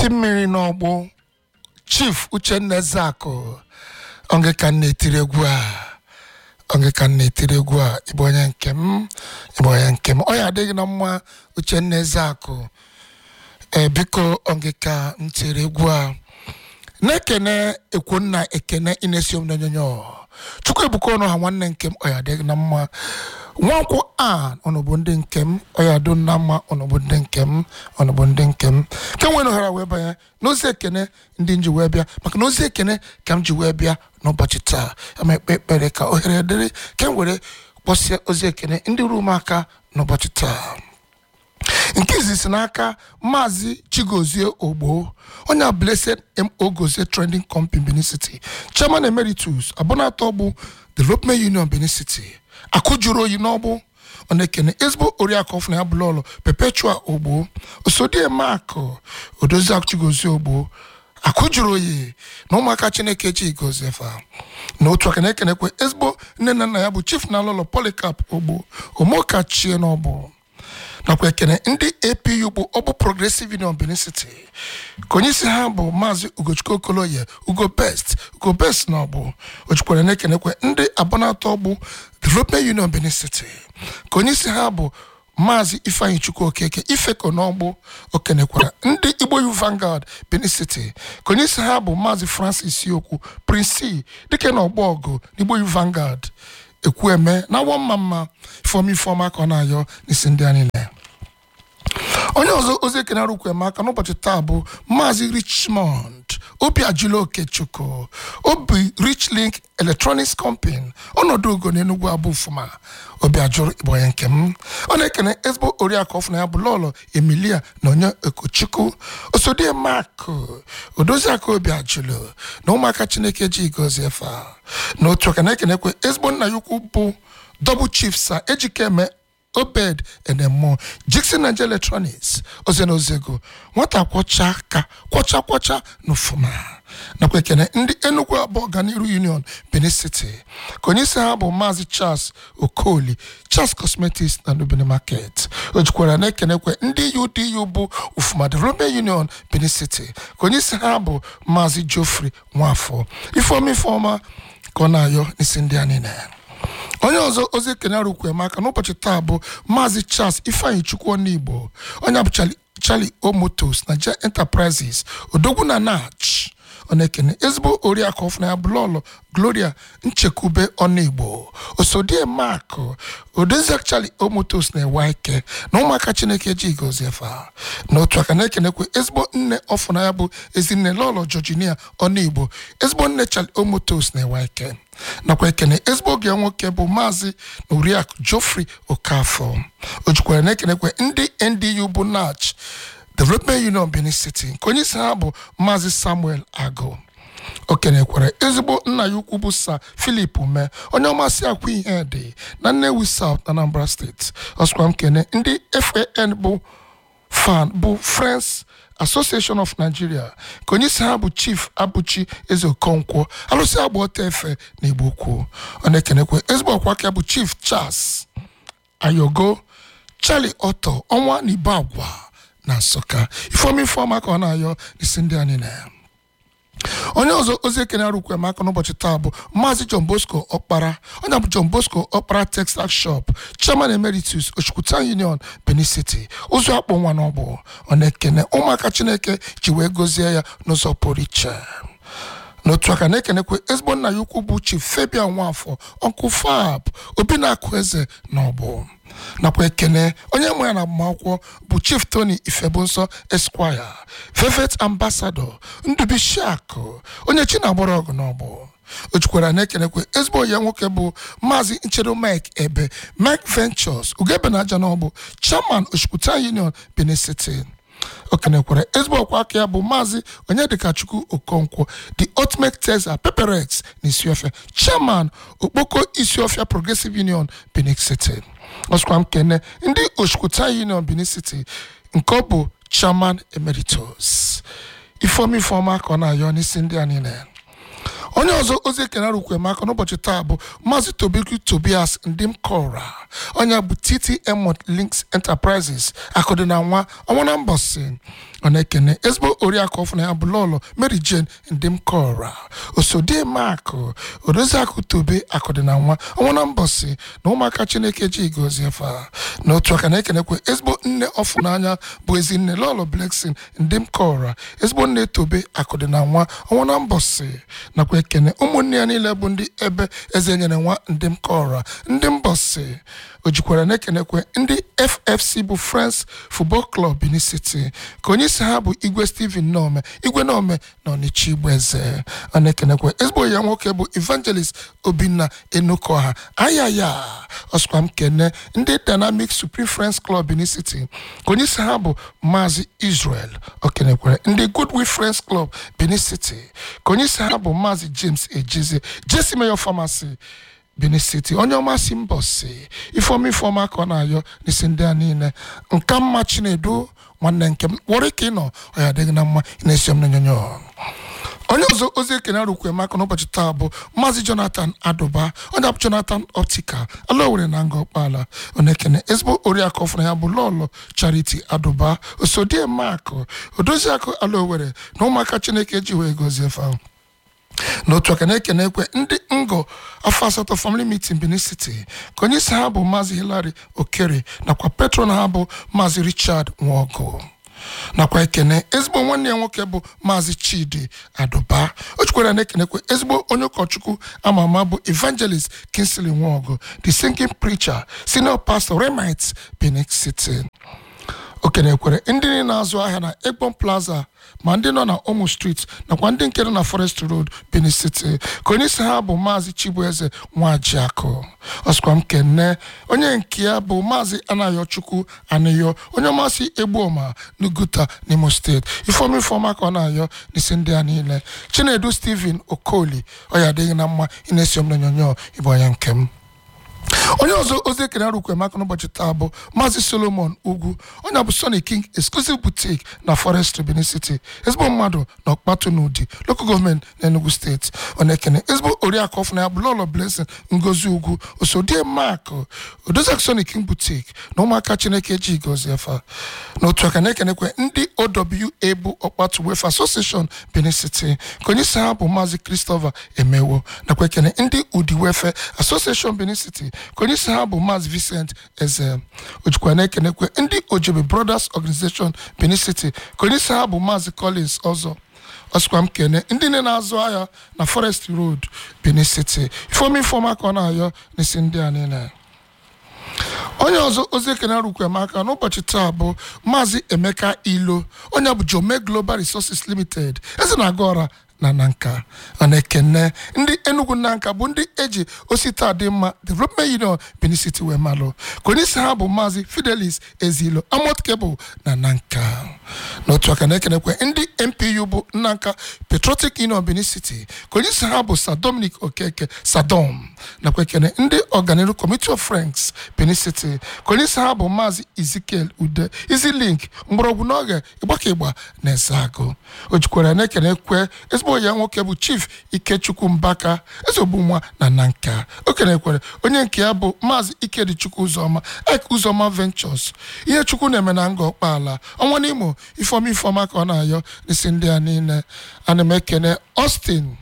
isi mmiri n'ọgbụ chief uchenna ezeakụ onge ka m na-etiri egwu a onge ka m na-etiri egwu a ịbụ onye nke m ịbụ onye nke m ọ ya adịghị na mma uchenna ezeakụ ee biko onge ka m tiri egwu a na-ekene ekwonna ekene inesi m n'onyonyo chukwu ebuka ọnụ ha nwanne nke m ọ ya adịghị na mma nwankwụ a ọnọbụ ndị nke m ọ ya adụ na mma ọnọbụ ndị nke m ọnọbụ ndị nke m ke nwere ohere wee banye n'ozi ekene ndị m ji wee bịa maka na ozi ekene ka m ji wee bịa n'ụbọchị taa ama ekpe ekpere ka ohere dịrị ka m were kpọsịa ozi ekene ndị ruo m aka n'ụbọchị taa nke izi si n'aka maazị chigozie ogbo onye a blessed mo gozie trending company benin city chairman emeritus abụnatọ bụ development union benin city akụjuru oyi n'ọgbụ ọ na-ekene ezigbo oriakụ ọfụna ya bụlọlụ perpetua ogbo osodie mak odoziakụ chigozie ogbo akụjuru oyi na ụmụaka chineke chi gozie fa na otu aka na-ekenekwe ezigbo nne na nna ya bụ chief na alụlọ polycarp ogbo omokachie n'ọbụ nakwa ekene ndị apu bụ ọbụ progressive union benin city ka onye isi ha bụ maazị ugochukwu okoloye ugo best ugo best na ọbụ ojukwara na-ekenekwe ndị abụnatọ bụ development union benin city ka onye isi ha bụ maazị ifeanyi chukwu okeke ifeko n'ọgbụ okenekwara ndị igbo yu vanguard benin city ka onye isi ha bụ maazị francis okwu prince dike na ọgbọ ọgụ n'igbo yu vanguard ekwueme na awọ mma mma ifeọma ifeọma ka ọ na-ayọ n'isi ndị anyị na onye ọzọ ozi ekene arụkwu aka n'ụbọchị taa bụ maazị richmond obi ajụla okechukwu obi rich link electronics company ọnọdụ ugo n'enugwu abụ fuma obi ajụrụ ịbụ onye nke m ọ na-ekene ezigbo oriakụ ọfụna ya bụ lọlọ emilia na onye okochukwu osodie mak odoziaka obi ajụlụ na ụmụaka chineke ji gozie fa na otu aka na-ekenekwe ezigbo nna ya ukwu bụ double chief sa ejikeme obed enemo jikson nigeria electronics oze na ozego nwata kwọcha aka kwọcha kwọcha n'ụfụma nakwa ekene ndị enugu abụọ ọganiru union benin city ka onye isi ha bụ maazị charles okoli charles cosmetics na nubene market o jikwara na-ekenekwe ndị udu bụ ufuma development union benin city ka onye isi ha bụ maazị geoffrey nwafọ ifeọma ifeọma ka ọ na-ayọ n'isi ndị anyị na onye ọzọ ozi ekene arụkwu emaka n'ụbọchị taa bụ maazị charles ifeanyi chukwu onigbo onye bụ charlie omotos na je enterprises odogwu na nach ọ na-ekene ezigbo oriakụ ọfụna ya bụlọlụ gloria nchekwube ọnigbo osodie mak odoziak charlie omotos na-ewe ike na ụmụaka chineke ji goziefa na otu aka na-ekenekwe ezigbo nne ọfụna ya bụ ezinne lọlọ georginia ọnigbo ezigbo nne charlie omotos na-ewe ike nakwa ekene ezigbo oge nwoke bụ maazị na oriakụ geoffrey okafọ o jikwara na-ekenekwe ndị ndu bụ nach development union benin city nke onye isi ha bụ maazị samuel agụ o kenekwara ezigbo nna ya ukwu bụ sa filip ume onye ọmasị akwa ihe dị na nnewi south anambra steeti ọsịkwa m kene ndị fan bụ fan bụ friends association of nigeria ka onye isi ha bụ chief abụchi eze okonkwo alụsị agba ọta efe na igbo ukwu ọ na-ekenekwa ezigbo ọkwa aka bụ chief charles ayogo charlie otto ọnwa na ibe agwa na nsụka ifeoma ifeọma ka ọ na-ayọ n'isi ndị anyị na ya onye ọzọ ozi ekene arụkwe maka n'ụbọchị taa bụ maazị john bosco ọkpara onye bụ john bosco ọkpara textile shop chairman emeritus ochukwuta union benin city ụzọ akpụ nwa n'ọgbụ ọ na-ekene ụmụaka chineke ji wee gozie ya n'ụzọ pụrụ iche n'otu aka na-ekenekwe ezigbo nna ya ukwu bụ chief fabian nwafọ ọnkụ fab obi na-akụ eze na ọbụ nakwa ekene onye nwe ya na agbamakwụkwọ bụ chief tony ifebunsọ esquire vevet ambassador ndubishiakụ onye chi na-agbara ọgụ n'ọgbụ o jikwara na-ekenekwe ezigbo ya nwoke bụ maazị nchedo mike ebe mike ventures ugebe na aja n'ọgbụ chairman oshikwuta union benin city o kenekwara ezigbo ọkwa aka ya bụ maazị onyedikachukwu okonkwo the ultimate tesa peperex na isiofia chairman okpoko isiofia progressive union benin city ọsịkwa m kene ndị oshikwuta union benin city nke ọ bụ chairman emeritus ifeoma ifeoma ka ọ na-ayọ n'isi ndị anyị na onye ọzọ ozi ekene rukwe m aka n'ụbọchị taa bụ maazị tobiku tobias ndim kora onye bụ ttm links enterprises akụdị na nwa ọnwa na mbọsị ọ na-ekene ezigbo oriakụ ọfụna ya bụ lọlọ mary jane ndim kora osodie makụ odoziakụ tobe akụdị na nwa ọnwa na mbọsị na ụmụaka chineke ji gozie fa n'otu aka na-ekenekwe ezigbo nne ọfụnanya bụ ezi nne lọlọ bleksin ndim kora ezigbo nne tobe akụdị na nwa ọnwa na mbọsị nakwa ekene ụmụnne ya niile bụ ndị ebe eze nyere nwa ndị m kọra ndị mbọsị o jikwara na-ekenekwe ndị ffc bụ france football club benin city ka onye isi ha bụ igwe steven nome igwe nome na ọnịcha igbo eze ọ na-ekenekwe ezigbo ya nwoke bụ evangelist obinna enukoha ayaya ọsụkwa m kene ndị dynamic supreme france club benin city ka onye isi ha bụ maazị israel o kenekwere ndị goodwill france club benin city ka onye isi ha bụ maazị james ejizi jesi mayor pharmacy benin city onye ọma si mbọ si ifeọma ifeọma ka ọ na-ayọ n'isi ndị a niile nka mma chinedu nwanne nke m were ka ị nọ ọ ya adịghị na mma ị na-esi m n'onyonyo onye ọzọ ozi ekene arụkwe maka n'ụbọchị taa bụ maazị jonathan adụba onye bụ jonathan optica ala owere na nga ọkpala ọ na-ekene ezigbo oriakụ ọfụna ya bụ lọlọ charity adụba osodie makụ odoziakụ ala owere na ụmụaka chineke ji wee gozie fa n'otu aka na-ekene ekwe ndị ngo afọ asatọ family meeting benin city ka onye isi ha bụ maazị hilary okere nakwa patron ha bụ maazị richard nwogo nakwa ekene ezigbo nwanne ya nwoke bụ maazị chidi adụba o chukwara na-ekenekwe ezigbo onye ụkọchukwu ama ama bụ evangelist kinsley nwogo the singing preacher senior pastor remit benin city o kenekwere ndị niile na-azụ ahịa na egbon plaza ma ndị nọ na omo street nakwa ndị nke nọ na forest road benin city ka onye isi ha bụ maazị chibueze nwajiakụ ọsịkwa m kene onye nke ya bụ maazị anayochukwu aniyo onye ọmasị egbuoma n'uguta n'imo steeti ifeọma ifeọma ka ọ na-ayọ n'isi ndị a niile chinedu steven okoli ọ ya adịghị na mma ị na-esi m n'onyonyo ịbụ onye nke m onye ọzọ ozi ekene arụkwe maka n'ụbọchị taa bụ maazị solomon ugwu onye bụ sony king exclusive boutique na forest benin city ezigbo mmadụ na ọkpatụ n'ụdị local gọọmenti na enugu steeti ọ na-ekene ezigbo oriakụ ọfụna ya bụ lọlọ blessing ngozi ugwu osodie mak odoziak sony king boutique na ụmụaka chineke ji gozie fa n'otu aka na-ekenekwe ndị owa bụ ọkpatụ wefa association benin city ka onye isi ha bụ maazị christopher emewo nakwa ekene ndị udi wefe association benin city ka onye isi ha bụ maazị vincent eze ojikwa na-ekenekwe ndị ojebe brothers organization benin city ka onye isi ha bụ maazị collins ọzọ ọsịkwa m kene ndị nne na-azụ ahịa na forest road benin city ifeoma ifeoma ka ọ na-ayọ n'isi ndị a niile onye ọzọ ozi ekene rukwe m aka n'ụbọchị taa bụ maazị emeka ilo onye bụ jome global resources limited eze na-aga ọra na nanka ọ na-ekene ndị enugu nanka bụ ndị eji osita dị mma development union benin city wee malụ ka onye isi ha bụ maazị fidelis ezilo amot kebụl na nanka n'otu aka na-ekenekwe ndị mpu bụ nnanka patriotic union benin city ka onye isi ha bụ sir dominic okeke sadom nakwa ekene ndị ọganiru committee of friends benin city ka onye isi ha bụ maazị ezekiel ude izi link mgbọrọgwụ n'oge ịgbaka ịgba na ezeagụ o jikwara na-ekene kwe ezigbo ya nwoke bụ chief ikechukwu mbaka ezogbu nwa na nanka o kenekwere onye nke ya bụ maazị ikedichukwu ụzọma ek ụzọma ventures ihe chukwu na-eme na nga ọkpaala ọnwa n'imo ifeọma ifeọma ka ọ na-ayọ n'isi ndị a niile ana m ekene austin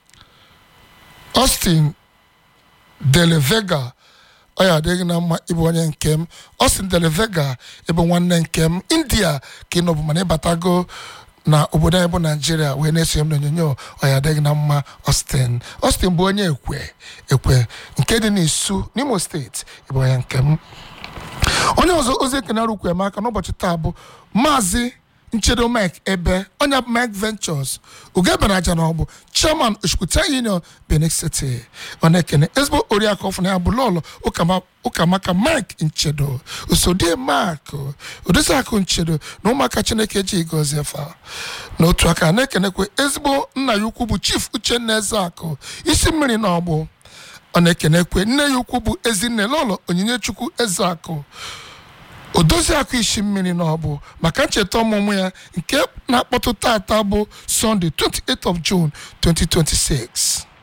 austin delevega ọ ya adịghị na mma ịbụ onye nke m austin delevega ịbụ nwanne nke m india ka ị nọbụ mana ịbatago na obodo anyị bụ naijiria wee na-esonye m n'onyonyo ọ ya adịghị na mma austin austin bụ onye ekwe ekwe nke dị n'isu n'imo steeti ịbụ onye nke m onye ọzọ ozi ekene arụkwe m aka n'ụbọchị taa bụ maazị nchedo mike ebe onye bụ mike ventures ugeberaja na ọ bụ chairman oshukwuta union benin city ọ na-ekene ezigbo oriakụ ọfụna ya bụ lọlọ ụkamaka mike nchedo osodie mak odoziakụ nchedo na ụmụaka chineke ji gozie fa n'otu aka na-ekenekwe ezigbo nna ya ukwu bụ chief uchenna ezeakụ isi mmiri na ọgbụ ọ na-ekenekwe nne ya ukwu bụ ezinne lọlọ onyinye chukwu ezeakụ odoziakụ isi mmiri na ọbụ maka ncheta ọmụmụ ya nke na-akpọtụ tata bụ sọnde 28 of June 2026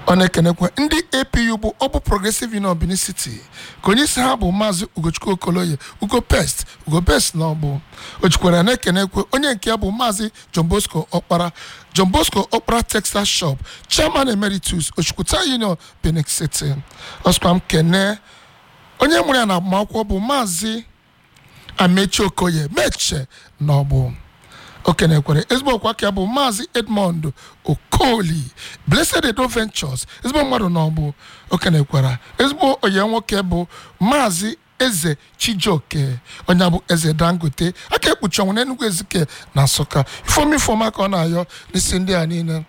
ọ na-ekenekwe ndị apu bụ ọbụ progressive union benin city ka onye isi ha bụ maazị ugochukwu okoloye ugo pest ugo pest na ọbụ ojukwara na-ekenekwe onye nke ya bụ maazị john bosco ọkpara john bosco ọkpara textile shop chairman emeritus ochukwuta union benin city ọsụkwa m kene onye mụrụ ya na agbamakwụkwọ bụ maazị amechi okoye meche na ọbụ okenekwere ezigbo ọkwa ka ya bụ maazị edmond okoli blessed edo ventures ezigbo mmadụ na ọbụ okenekwara ezigbo onye nwoke bụ maazị eze chijioke onye bụ eze dangote aka ekpuchi ọnwụ n'enugwu ezike na nsụka ifeomi ifeoma ka ọ na-ayọ n'isi ndị a niile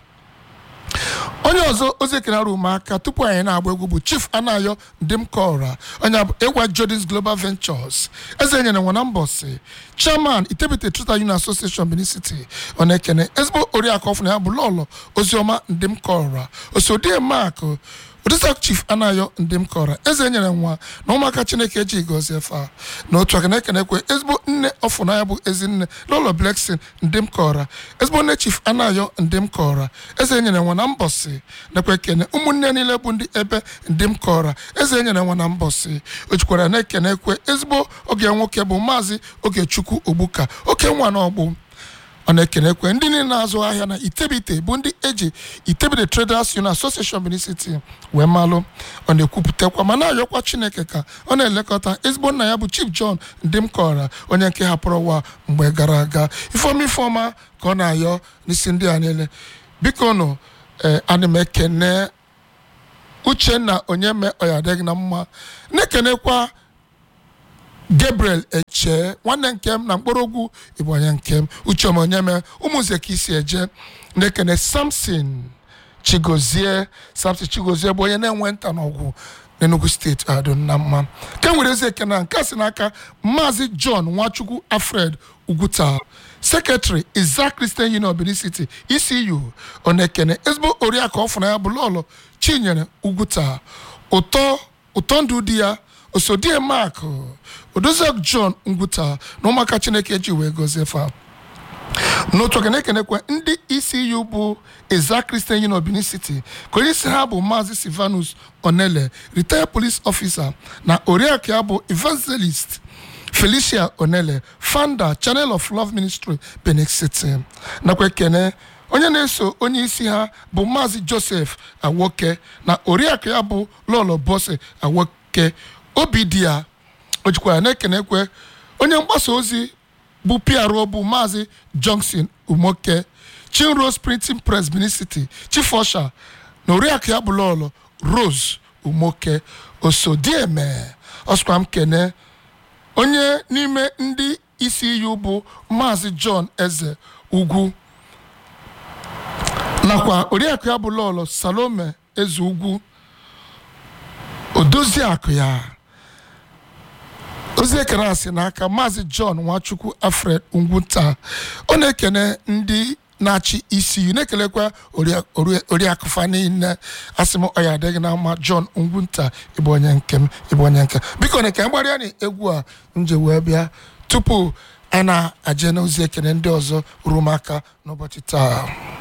onye ọzọ ozi ekere arụ ụmụaka tupu anyị na-agba egwu bụ chief anayo ndimkora onye bụ ewa jordins global ventures eze nyere nwa na mbọsị chairman itebite trita union association benin city ọ na-ekene ezigbo oriakụ ọfụna ya bụ lọlọ oziọma ndimkora osodie mak odisa chief anayo ndimkora eze nyere nwa na ụmụaka chineke eji gọzie fa na otu aka na-ekenekwe ezigbo nne ọfụnanya bụ ezinne lọlọ bleksin ndimkora ezigbo nne chief anayo ndimkora eze nyere nwa na mbọsị nakwa ekene ụmụnne niile bụ ndị ebe ndimkora eze nyere nwa na mbọsị o jikwara na-ekenekwe ezigbo oge nwoke bụ maazị ogechukwu ogbuka oke nwa na ọgbụ ọ na-ekenekwe ndị niile na-azụ ahịa na itebite bụ ndị eji itebite traders union association benin city wee malụ ọ na-ekwupụtakwa ma na-ayọkwa chineke ka ọ na-elekọta ezigbo nna ya bụ chief john ndimkora onye nke hapụrụ ụwa mgbe gara aga ifeọma ifeọma ka ọ na-ayọ n'isi ndị a niile biko nụ ee ana m ekene uchenna onye mee ọya adịghị na mma na-ekenekwa gabriel eche nwanne nke m na mkpọrọgwụ ịbụ onye nke m uchem onye mee ụmụnze ka isi eje na-ekene samson chigozie samson chigozie bụ onye na-enwe nta n'ọgwụ n'enugu steeti adụ na mma ka nwere ezi ekene a nke a si n'aka maazị john nwachukwu alfred ugwuta sekretary isaac christian union benin city ecu ọ na-ekene ezigbo oriakụ ọfụna ya bụ lọlọ chinyere ugwuta ụtọ ụtọ ndụ di ya osodie mak odoziak john ngwuta na ụmụaka chineke ji wee gozie fa n'otu oge na-ekenekwe ndị ecu bụ eza christian union benin city ka onye isi ha bụ maazị silvanus onele retired police officer na oriakụ ya bụ evangelist felicia onele founder channel of love ministry benin city nakwa ekene onye na-eso onye isi ha bụ maazị joseph awoke na oriakụ ya bụ lọlọ bose awoke obi dị ya o jikwara na-ekenekwe onye mgbasa ozi bụ PRO bụ maazị johnson umoke chinrose printing press benin city chief usher na oriakụ ya bụ lọlọ rose umoke osodieme ọsụkwa m kene onye n'ime ndị isi iyu bụ maazị john eze ugwu nakwa oriakụ ya bụ lọlọ salome eze ugwu odoziakụ ya ozi ekene a si n'aka maazị john nwachukwu alfred ngwuta ọ na-ekene ndị na-achị isi na-ekelekwa oriakụ fa niile asị m ọya adịghị na mma john ngwunta ịbụ onye nke m ịbụ onye nke biko na ka mgbarịa na egwu a nje wee bịa tupu a na-aje n'ozi ekene ndị ọzọ ruo m aka n'ụbọchị taa